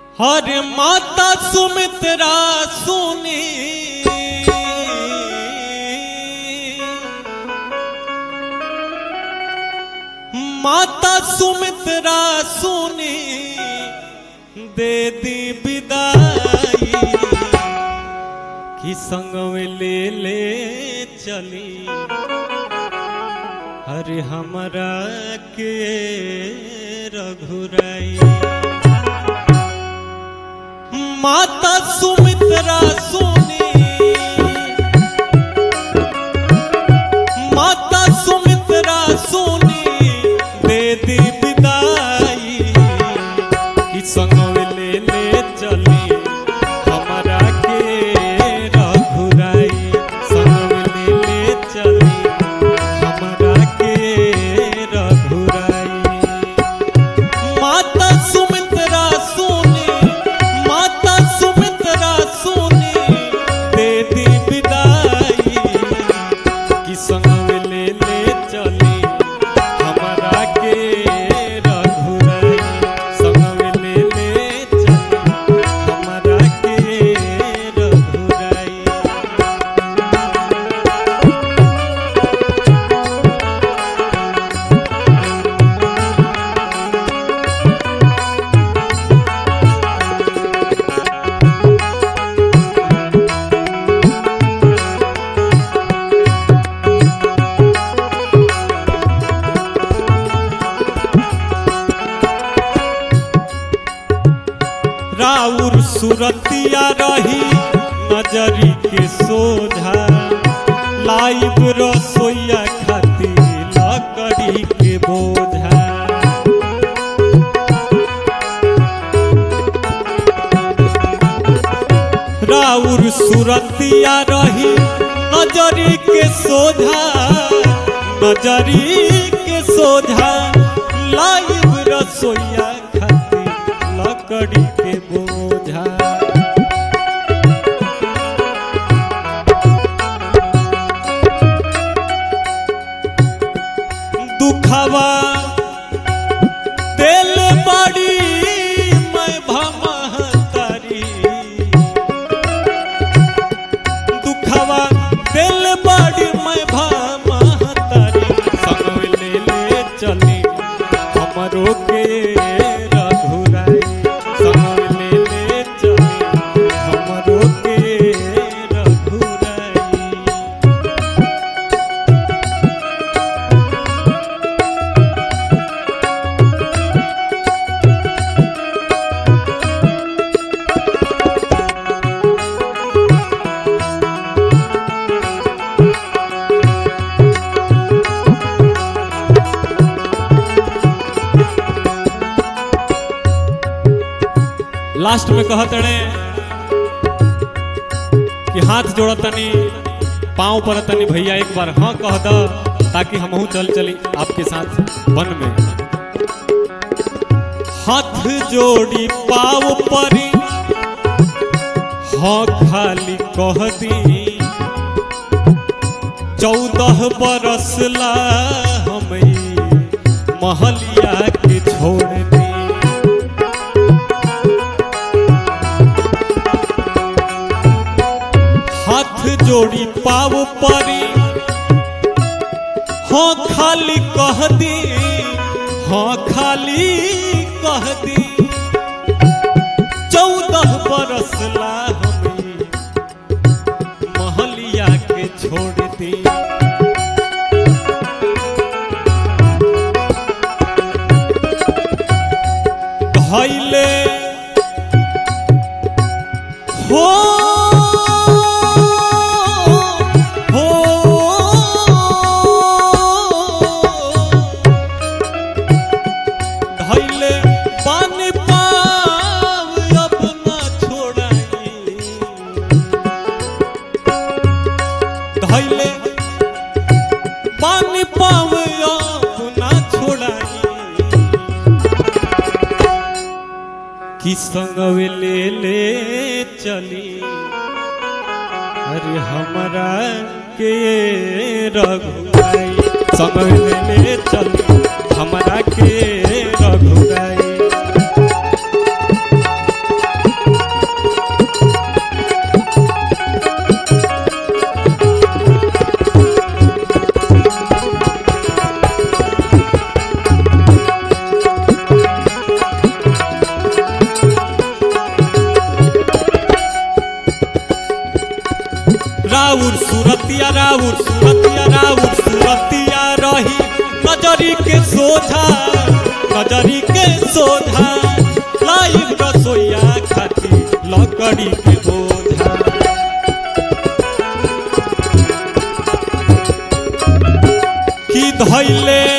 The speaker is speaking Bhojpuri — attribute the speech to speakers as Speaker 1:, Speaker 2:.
Speaker 1: हर माता सुमित्रा सुनी माता सुमित्रा सुनी दे दी विदाई कि संग में ले ले चली हरे हमरा के रघुराई माता सुमित्रा सुनी माता सुमित्रा सुनी दे दी विदाई कि संग में ले ले चली हमरा के रघुराई संग में ले ले चली हमरा के रघुराई माता सुमित्रा सुनी माता सुमित्रा सुनी दे दी विदाई कि संग में ले ले चली हमरा के रघुराई संग में ले ले चली हमरा के रघुराई राउर सुरतिया रही नजरी के सोझा लाइव रसोईया खाती लकड़ी के बोझा राउर सुरतिया रही नजरी के सोझा नजरी के सोझा लाइव रसोईया खाती लकड़ी के बोझा दुखवा दिल बड़ी मैं भमहतारी दुखवा दिल बड़ी मैं भमहतारी संग ले ले चली हमरो के रघुराई संग ले ले चली हमरो के रघुराई लास्ट में कहत रहे कि हाथ जोड़तनी पाँव पड़तनी भैया एक बार हाँ कह द ताकि हमहू चल चली आपके साथ वन में हाथ जोड़ी पाँव परी हाँ खाली कह दी चौदह बरस ला हम महलिया के छोड़ दी हाथ जोड़ी पाव परी हाँ खाली कह दी हाँ खाली कह दी चौदह बरस ला हमें महलिया के छोड़ दी धैले हो हो धैले पानी पाव अपना छोड़ाई धैले पानी पाव अपना छोड़ाई कि संगवे ले ले चली अरे हमरा के रघुराई संगवे ले ले चली हमरा के रघुराई सूरतिया राउर सूरतिया राउर सूरतिया रही नजरी के सोझा नजरी के सोझा लाइव रसोईया खाती लकड़ी के बोझा कि धैले